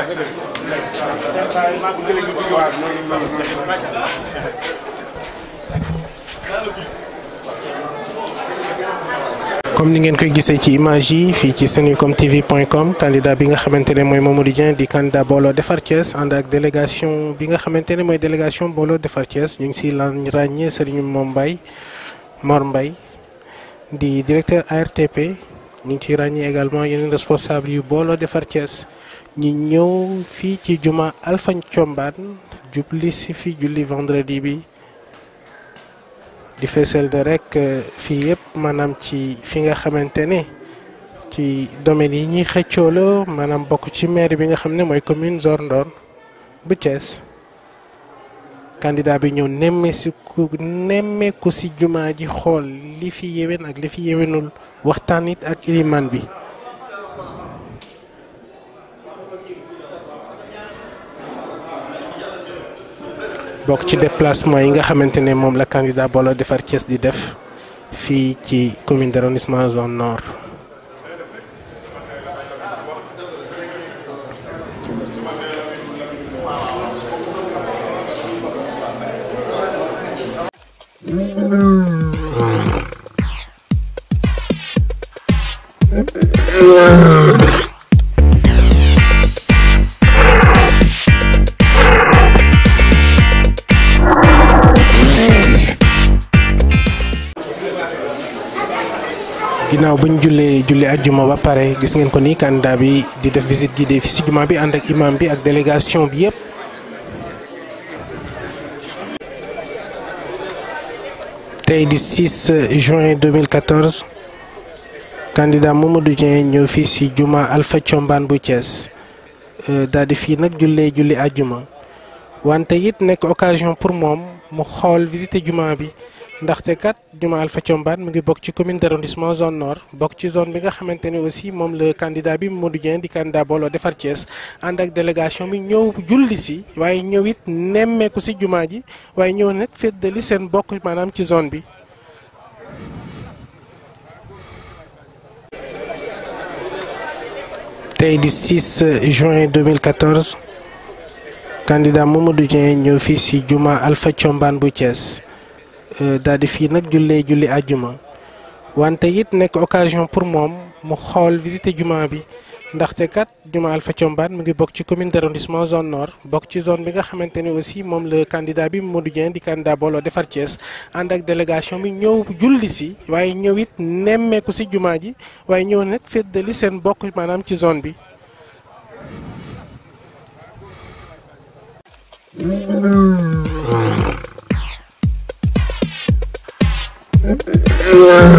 comme ni ngeen koy gisee ci image yi fii ci senucom tv point com candidat bi nga xamante ne mooy Mamadou Dieng di candidat booloo defar Thiès ànd ak délégation bi nga xamante ne mooy délégation booloo defar Thiès ñu ngi si lan ràññee Serigne Mom Mbaye Mor Mbaye di directeur ARTP ñu ngi ciy ràññee également yeneen responsable yu booloo defar Thiès ñu ñëw fii ci juma Alpha Thiombane jubli si fi julli vendredi bi di feesal de rek fii yëpp maanaam ci fi nga xamante ne ci domaine yi ñuy xëccoo la maanaam bokk ci maire bi nga xam ne mooy commune Zor Ndor bu Thiès candidat bi ñëw nemmeeku nemmeeku si jumaa ji xool li fi yéwén ak li fi yéwénul waxtaan it ak iliman bi bokk ci déplacement yi nga xamante ne moom la candidat booloo defar Thiès di def fii ci commune d'arrondissement zone nord. ginnaaw bu ñu jullee julli ajjuma ba pare gis ngeen ko ni candidat bi di def visite guidée fi si juma bi ànd ak imam bi ak délégation bi yëpp. tey di 6 juin 2014 candidat Mamadou Dieng ñëw fii si juma Alpha Thiombane bu Thiès daal di fii nag jullee julli ajjuma wante it nekk occasion pour moom mu xool visiter juma bi. ndaxte kat juma Alpha Thiombane mu ngi bokk ci commune d'arrondissement zone nord bokk ci zone bi nga xamante ne aussi moom la candidat bi Mamadou Dieng di candidat booloo defar Thiès ànd ak délégation bi ñëw julli si waaye ñëw it nemmeeku si juma ji waaye ñëw nag féddali seen bokk maanaam ci zone bi. tey di 6 juin 2014 candidat Mamadou Dieng ñëw fii si juma Alpha Thiombane bu Thiès. daal di fii nag jullee julli àjjuma wante it nekk occasion pour moom mu xool visiter juma bi ndaxte kat juma Alpha Thiombane mu ngi bokk ci commune d'arrondissement zone nord bokk ci zone bi nga xamante ne aussi moom la candidat bi Mamadou Dieng di candidat booloo defar Thiès ànd ak délégation bi ñëw julli si waaye ñëw it nemmeeku si juma ji waaye ñëw nag féddali seen bokk maanaam ci zone bi. Yeah.